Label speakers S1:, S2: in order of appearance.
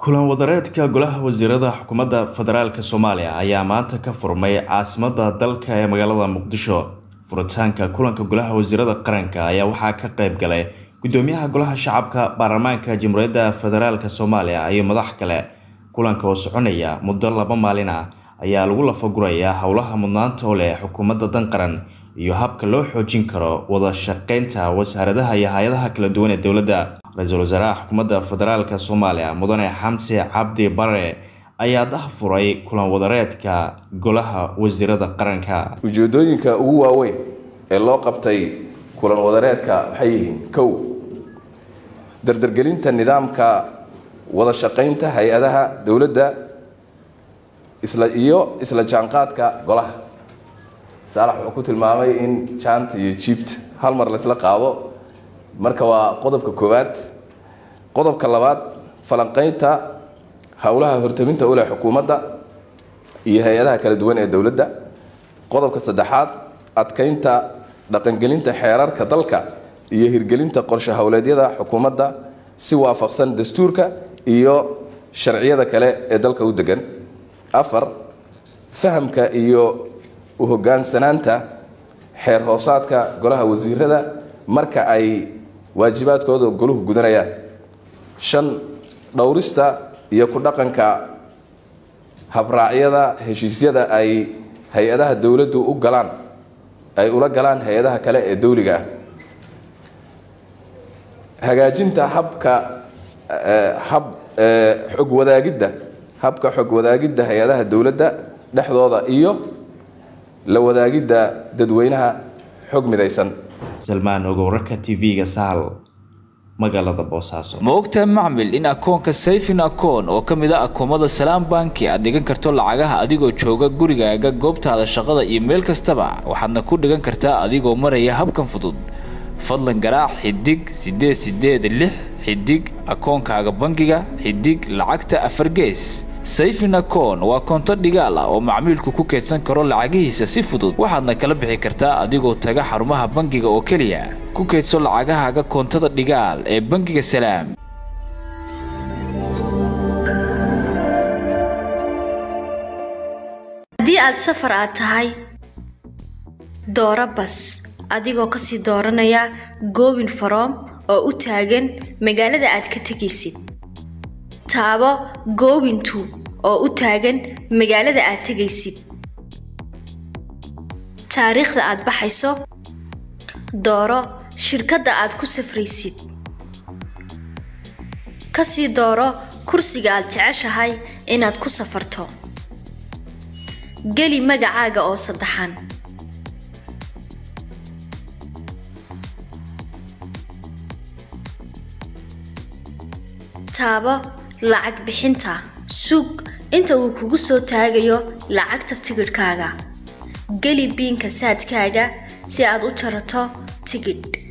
S1: kulan wadareedka golaha wasiirada xukuumadda federaalk soomaaliya ayaa maanta ka furmay caasimada dalka ee magaalada muqdisho furitaanka kulanka golaha wasiirada qaranka ayaa waxaa ka qayb galay gudoomiyaha golaha shacabka baarlamaanka jamhuuriyadda federaalk soomaaliya iyo madax kale kulanka oo soconaya muddo laba maalin ah ayaa lagu lafagurayaa howlaha mudnaanta u leh xukuumadda dan qaran iyo habka loo xoojin karo wada shaqeynta wasaaradaha iyo hay-adaha kala duwan ee dowladda ra-iisul wasaaraha xukuumadda federaalk soomaaliya mudane xamse cabdi bare ayaa dahfuray kulan wadareedka golaha wasiirada qaranka
S2: ujeedooyinka ugu waaweyn ee loo qabtay kulan wadareedka waxay yihiin kow dardargelinta nidaamka wada shaqeynta hay-adaha dowladda isla iyo isla jaanqaadka golaha saalax wuxuu ku tilmaamay in jaanta iyo jiibta hal mar laysla qaado marka waa qodobka koowaad qodobka labaad falanqeynta howlaha hortaminta u leh xukuumadda iyo hay-adaha kala duwan ee dowladda qodobka saddexaad adkeynta dhaqangelinta xeerarka dalka iyo hirgelinta qorshe howleedyada xukuumadda si waafaqsan dastuurka iyo sharciyada kale ee dalka u degan afar fahamka iyo u hogaansanaanta xeer hoosaadka golaha wasiirada marka ay waajibaadkooda goluhu gudanayaan shan dhowrista iyo ku dhaqanka habraacyada heshiisyada ay hay-adaha dowladdu u galaan ay ula galaan hay-adaha kale ee dowliga ah hagaajinta habka hab xog wadaagidda habka xog wadaagidda hay-adaha dowladda dhexdooda iyo la wadaagidda dadweynaha xog midaysan
S1: salmaan ogowrarka t v-ga sahal magaalada boosaaso
S3: ma ogtahay macmil in akoonka sayfin akoon oo ka mid a akoomada salaam banki aad dhigan karto lacagaha adigoo jooga gurigaaga goobtaada shaqada iyo meel kastaba waxaadna ku dhigan kartaa adigoo maraya habkan fudud fadlan garaac xidig siddeed siddeed lix xidig akoonkaaga bangiga xidig lacagta afar gees sayfin akoon waa koonto dhigaal ah oo macmiilku ku keydsan karo lacagihiisa si fudud waxaadna kala bixi kartaa adigoo taga xarumaha bangiga oo keliya ku keydso lacagahaaga koontada dhigaal ee bangiga salaam
S4: haddii aad safar aad tahay dooro bas adigoo kasii dooranaya goobin faroom oo u taagan magaalada aad ka tegaysid taabo goobintu oo u taagan magaalada aad tegaysid taariikhda aad baxayso dooro shirkadda aad ku safraysid kasii dooro kursiga aad jeceshahay inaad ku safarto geli magacaaga oo saddexan taabo lacag bixinta sug inta uu kugu soo taagayo lacagta tigidhkaaga geli biinka saadkaaga si aad u jarato tigidh